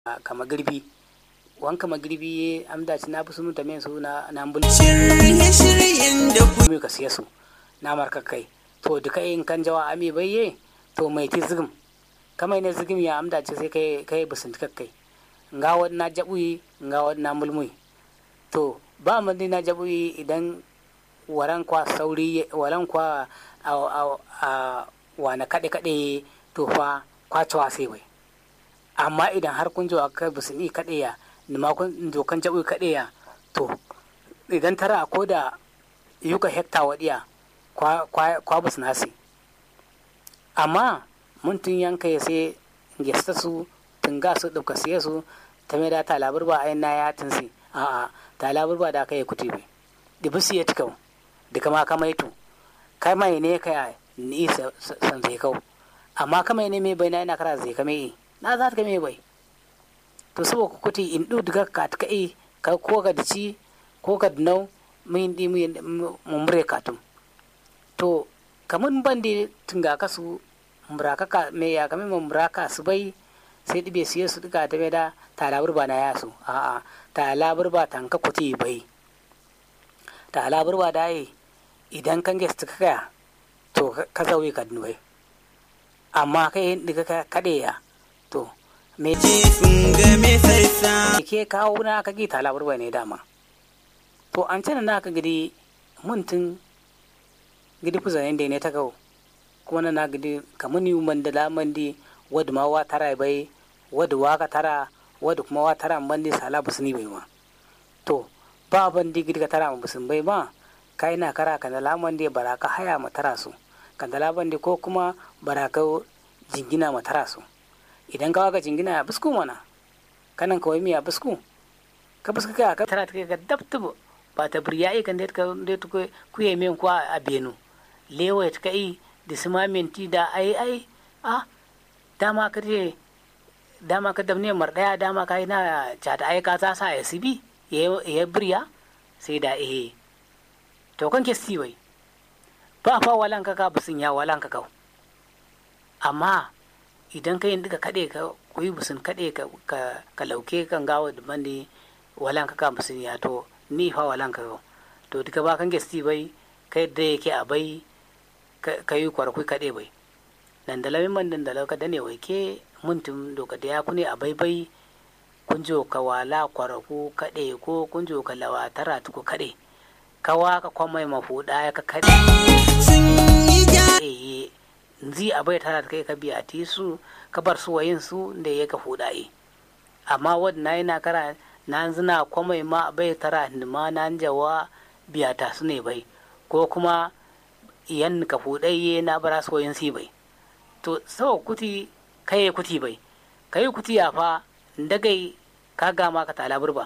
kama girbi wanka magirbi ye amda ci na fi sunu ta men su na na mbul Shirye-shiryen da ku mi ka siya su na marka kai to duka in kan jawa ami bai ye to mai ti zigim kamai ne zigim ya amda ci sai kai kai busun kai nga wad na jabuyi nga wad na mulmui to ba man na jabuyi idan waran kwa sauri waran kwa a a a wana kade kade to fa kwacewa sai bai amma idan har kun jawa kai busun i kade ya nima kun dokan jabuyi kade ya to idan tara ko da yuka hekta wadiya kwa kwa kwa busun hasi amma mun tun yanka ya sai gesta su tunga su ɗauka siye su ta mai da ta labar ba ayin na ya tunsi a'a ta labar ba da aka yi kuti bai da bisu ya tikau da kama kama yi tu kai mai ne ka ni san zai kau amma kama ne mai bai na yana kara zai kame yi na za ta kame bai to saboda kuti in ɗu daga ka ta kai ka ko ka dici ko ka dinau mun di mun mure katum to kamun bandi tunga kasu muraka ka me ya kame muraka su bai sai ɗibe siye su duka ta da talabur ba na yasu a'a talabur ba tanka kuti bai talabur ba da yi idan kan gesta ka kaya to ka zauyi ka bai amma kai diga ka kade ya to me jefin game farsa. ke kawo na ka gi talabur ba ne dama to an cana na ka gidi muntun gidi fuzanen da ne ta kawo kuma na na gidi kamuni mandala mandi wadda ma wa tara bai wadda wa ka tara wadda kuma wa tara mandi sala busuni bai ma to ba bandi gidi ka tara ma busun bai ma kai na kara kan dala mandi baraka haya ma tara su kan dala bandi ko kuma baraka jingina ma tara su idan ka waka jingina ya busku mana kanan kawai miya busku ka busku ka ka tara ta kai ka dabtubu ba ta burya kan da ka da ku kuye men kwa a benu lewa ta kai da sima minti da ai ai a dama ka je dama ka damne mar daya dama ka yi na cata ai ka sa ya sibi ya birya sai da eh to kan ke si wai ba fa walan ka ka busun ya walan ka kau amma idan ka yin duka kade ka kuyi busun kade ka ka lauke kan gawo da bandi walan ka ka busun ya to ni fa walan ka kau to duka ba kan ke si bai kai da yake a bai ka yi kwarkui kaɗe bai nan da lamin man da lauka da ne wai ke muntum doka da ya kune a baibai kun jo ka wala kwarku kaɗe ko kun jo ka lawa tara tuku kaɗe kawa ka kwamai mafuɗa ya ka kaɗe Sun yi ja eh nzi a bai tara kai ka biya ti su ka bar su wayin su da ya ka fuɗa e amma wadda na yi na kara na zina kwamai ma bai tara ma na jawa biya ta su ne bai ko kuma yan ka fuɗayye na bara soyin si bai to sau kuti kai kuti bai kai kuti ya fa dagai ka gama ka tala burba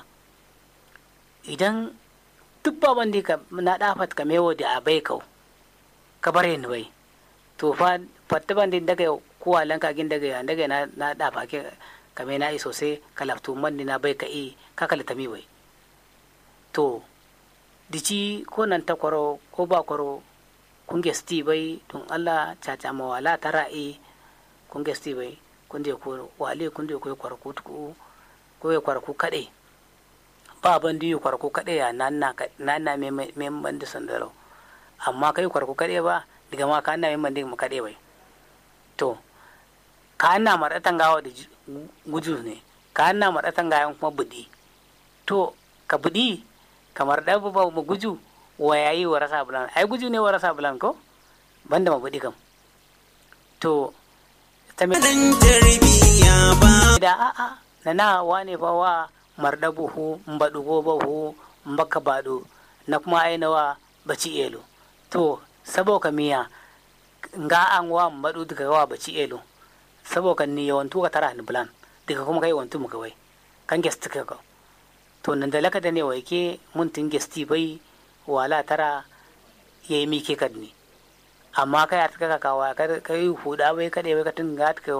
idan duk ba wanda ka na dafat ka mewo da abai kau ka bare ni bai to fa fatta bandi daga kuwa lanka gin daga ya daga na na dafa ke ka me na iso sai ka laftu man na bai ka i ka kalta mi bai to dici ko nan ta kwaro ko ba kwaro kun gesti bai tun Allah caca ma wala tara e kun gesti bai kun je ko wale kun je ko kwarku tuku ko ya kwarku kade ba ban di kwarku kade ya nan na nan na me me ban da sandaro amma kai kwarku kade ba diga ma ka na me ban da mu kade bai to ka na maratan gawa da guju ne ka na maratan gayan kuma budi to ka budi kamar da ba mu guju wa yayi wa rasa bulan ai guju ne wa rasa bulan ko banda ma budi kam to ta me ɗan tarbiyya ba. da a a na na wane fa wa marda buhu mbadu go buhu mbaka bado na kuma ai nawa baci elo to sabo ka miya nga an wa mbadu daga wa baci elo sabo ka ni yawantu ka tara ni bulan daga kuma kai wantu mu kawai kan gesti ka ko to nan da laka da ne wai ke mun tin gesti bai wala tara ya yi mike kad ne amma kai a taka kawa ka yi huda bai kada bai ka tinga ka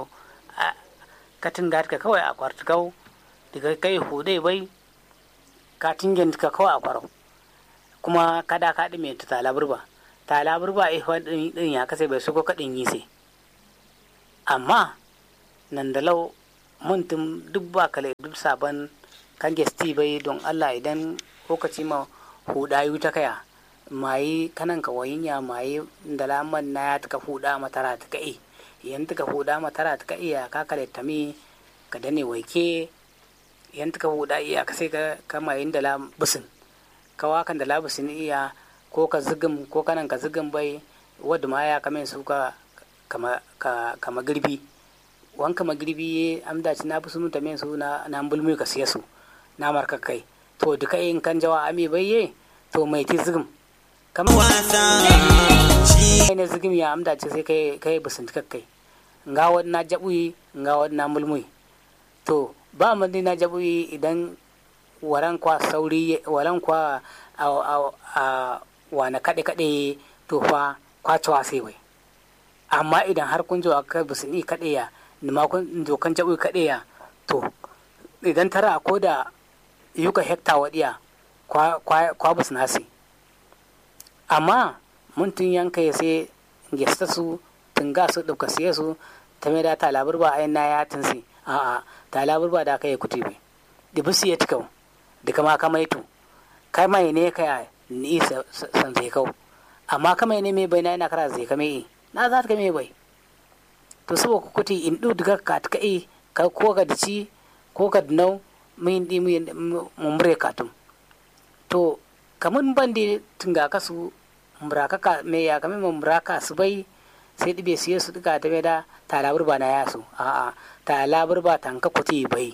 ka tinga ka kawai a kwartukau daga kai hude bai ka tingin ka kawai a kwarau kuma kada ka ɗi mai ta talaburba talaburba eh wani ɗin ya kasa bai suko kaɗin yi sai amma nan da lau muntum duk ba kale duk sabon kan gesti bai don Allah idan lokaci ma hudayu ta kaya mayi kanan ka wayinya mayi da laman na ya taka huda matara ta kai yan taka huda matara ta kai ya ka kale tami ka dane waike yan taka huda iya ka sai ka kama yin da la busin ka wakan da la busin iya ko ka zigim ko kanan ka zigim bai wadda ma ya kamen su ka kama ka kama girbi wanka magirbi amda ci na busu ta men su na na bulmi ka siya su na marka kai to duka in kan jawa ami bayye to mai ti zigim kamar wasa shi kai ne zigim ya amda ci sai kai kai busun kai nga wad na jabuyi nga wad na mulmui to ba mun na jabuyi idan waran kwa sauri waran kwa a a a wana kade kade to fa kwacewa sai wai amma idan har kun jawa kai busun ni kade ya nima kun dokan jabuyi kade ya to idan tara ko da yuka hekta wadiya kwa kwa kwa busun hasi amma mun tun yanka ya sai gesta su tunga su ɗauka siye su ta mai da ta labar ba ayin na ya tunsi a'a ta labar ba da aka yi kuti bai da bisu ya tikau da kama kama itu kai mai ne ka ni san zai kau amma kama ne mai bai na yana kara zai kame yi na za ta kame bai to sabo ku kuti in du daga ka ta kai ka ko ka dici ko ka dinau mun di mun mure katum to kamun bandi tunga kasu muraka ka me ya kame muraka su bai sai ɗibe siye su duka ta da ta labar ba na yasu a'a ta labar ba tanka kuti bai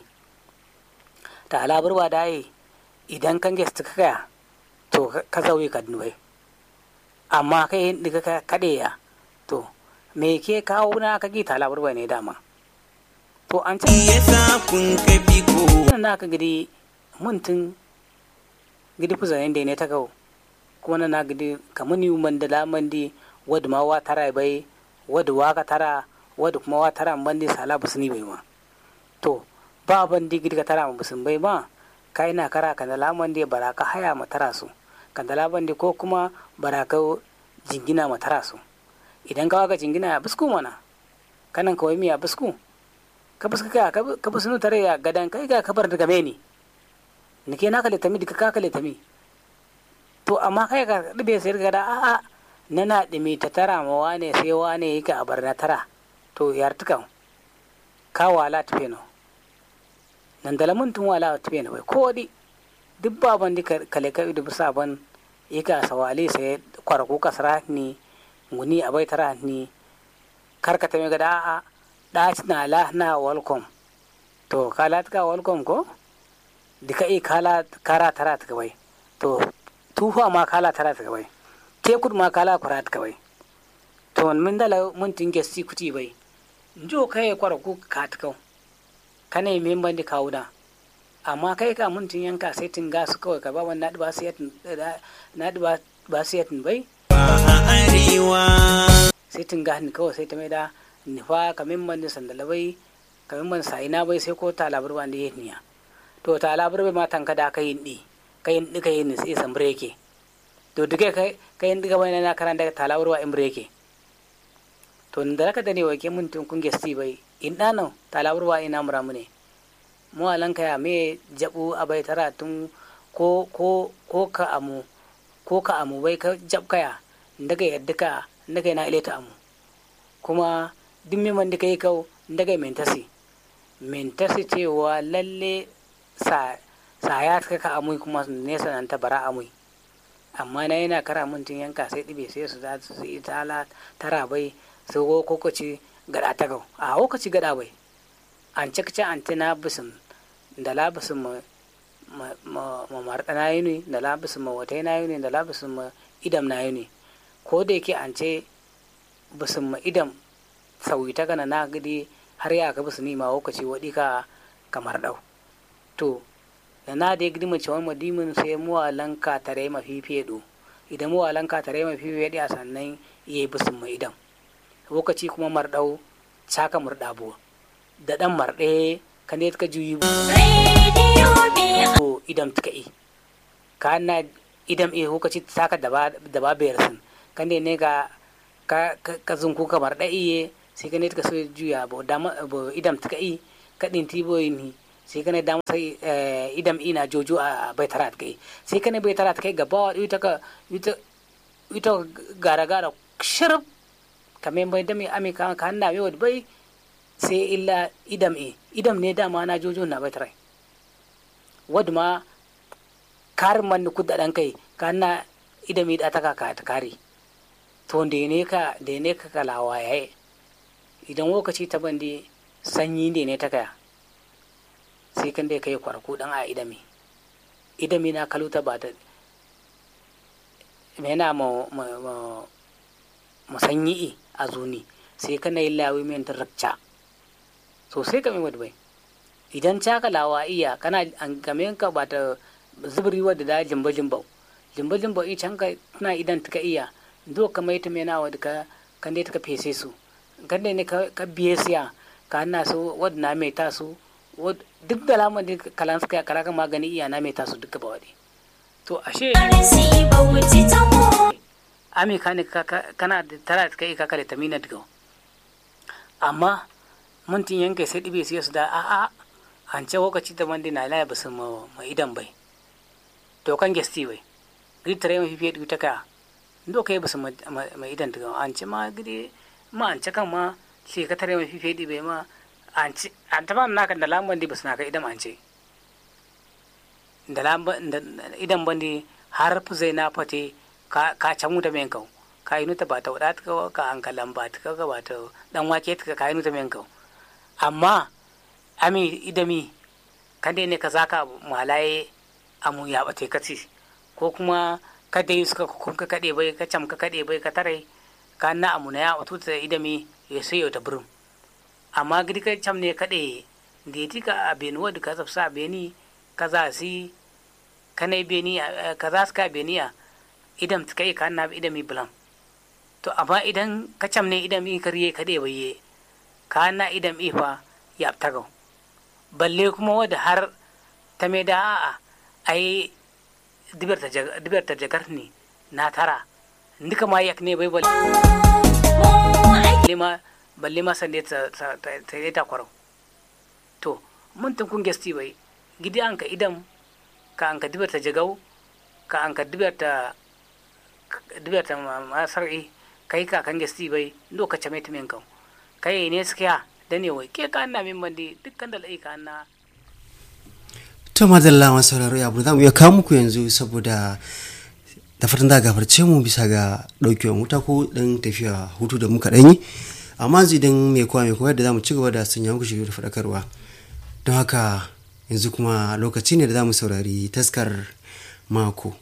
ta labar ba dai idan kan gesta ka kaya to ka zauye ka bai amma kai diga ka kade ya to me ke kawo na ka ta labar ba ne dama to an ce yasa kun kafi ko na ka gidi muntun gidi fuzayen da ne ta kawo kuma na gidi kamuni mandala mandi wadda ma wa tara bai wadda waka tara wadda kuma wa tara bandi sala busuni bai ma to ba bandi gidi ka tara busun bai ma kai na kara kandala mandi baraka haya ma tara su kandala bandi ko kuma baraka jingina ma tara su idan ka waka jingina ya busku mana kanan kawai miya busku ka busku ka ka busunu tare ya gadan kai ga kabar daga meni nike na kale tami dika ka kale tami to amma kai ka ɗibe sai ga da a'a na na ɗimi ta tara ma wane sai wane yake a bar na tara to yar tukan ka wala tufe no nan da lamun tun wala tufe no bai ko di duk baban di kale ka idu bisa ban yake a sawale sai kwarku kasara ni nguni abai tara ni karkata me ga da a'a da na la na welcome to kala tuka welcome ko dika i kala kara tara tuka bai to tufa ma kala tara tuka bai tekud ma kala kurat kawai to min dala mun tinge si kuti bai njo kai kwara ku kat kau kane min bandi kawuda amma kai ka mun tin yanka sai tin gas kawai ka ba wannan ba sai na ba ba sai bai a arewa sai tin ga ni kawai sai ta mai da nifa ka min bandi sandala bai ka min bandi sai na bai sai ko ta labar bandi yeniya to ta labar bai ma tanka da kai ni kai ni kai ni sai sambre yake to duke kai kai ndiga bai na karan daga talawar wa imre yake to da raka da ne wa ke mun tun kun gesti bai in dano talawar wa ina mura mu ne mu alan kaya me jabu abai tara tun ko ko ko ka amu ko ka amu bai ka jab kaya daga yadda ka daga na ileta amu kuma duk me man dika yi kau daga mentasi mentasi cewa lalle sa sa ya ka amu kuma nesa nan ta bara amu amma na yana kara mintin yanka sai ɗibe sai su za su yi tala tara bai su ko kokoci gada ta gau a kokoci gada bai an cikce an tina bisin da labisin ma ma marɗa na yi ne da labisin ma wata na yi ne da labisin ma idam na yi ne ko da yake an ce bisin ma idam sauyi ta gana na gidi har ya ka bisin ma kokoci waɗi ka kamar ɗau to da na da gidi mace wani madimin sai muwalan ka tare ma fifiye do idan muwalan ka tare ma fifiye a sannan iya bisin mai idan lokaci kuma marɗau caka murɗabo da ɗan marɗe ka ne ka juyi ko idan tuka i ka na idan e lokaci saka da ba bayar sun kan ne ne ka ka zunku ka marɗa iye sai ka ne ka so juya bo idan tuka i kadin tiboyi ni sai kana da sai idam ina jojo a bai tarat kai sai kana bai tarat kai gaba ita ka ita ita gara gara shirb kamar bai dami ami ka ka na yau bai sai illa idam e idam ne dama na jojo na bai tarai wadda ma karin man kudda dan kai ka na idam e da ta ka ta kare to da ne ka da ne ka kalawa yayi idan lokaci ta bande sanyi ne ne ta kaya sai kan dai kai kwarku dan a idami idami na kaluta ba ta mena ma ma ma sanyi a zuni sai kan yi lawi men ta rakca so sai ka mai bai idan ta kalawa iya kana an game ka ba ta zubri wadda da jimba jimba jimba jimba i can ka tana idan ta iya do ka mai ta mena wadda ka kan dai ta fese su kan dai ne ka biye siya ka na so wadda na mai ta su duk da lamar da kalan suka kara ka magani iya na mai ta su duka ba wadi to ashe ami ka ne kana da tara da kai ka kare tamina daga amma muntin yanke sai dibe su da a a an ce lokaci da mandi na laya basu ma idan bai to kan gesti bai gidi tare mafi fiye ta ka ndo kai basu ma idan daga an ce ma gidi ma an ce kan ma sai ka tare mafi fiye bai ma an ce an taba naka da lamban di basu naka idan an ce da lamban idan bandi har zai na fate ka can wuta men kau ka yi nuta ba ta wadata ka ka an kalan ba ta ka ba ta dan wake ta ka yi nuta men kau amma ami idami kada ne ka zaka malaye amu ya bate ka ci ko kuma kada yi suka kun ka kade bai ka cam ka kade bai ka tare ka na amu na ya wato ta idami ya sai ta burin amma gidi ka cam ne kade da ya tika a benuwa da ka zafsa beni ka za si kana beni ka za su ka beniya idan ta kai ka na idami bulan to amma idan ka cam ne idami kariye kade bai ka na idam ifa ya tagau balle kuma wadda har ta mai da a'a ai dibiyar ta jagar ne na tara duka ma yak ne bai balle ma balle ma sande ta yi ta kwarau to mun tun kun gesti bai gidi an ka idam ka an ka dibiyar ta jagau ka an ka dibiyar ta dibiyar ta masar'i kai ka kan gesti bai lokacin mai tumin kan kai ne suka da ne wai ke ka na min mandi dukkan da laika na to madalla masu sauraro ya za mu iya kawo muku yanzu saboda da fatan da gafarce mu bisa ga ɗaukewar wuta ko ɗan tafiya hutu da muka ɗanyi amma yanzu idan mai kowa mai koyar da za mu ci gaba da sanya muku shirya da faɗakarwa don haka yanzu kuma lokaci ne da za mu saurari taskar mako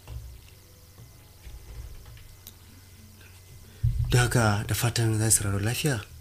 don haka da fatan za su sauraro lafiya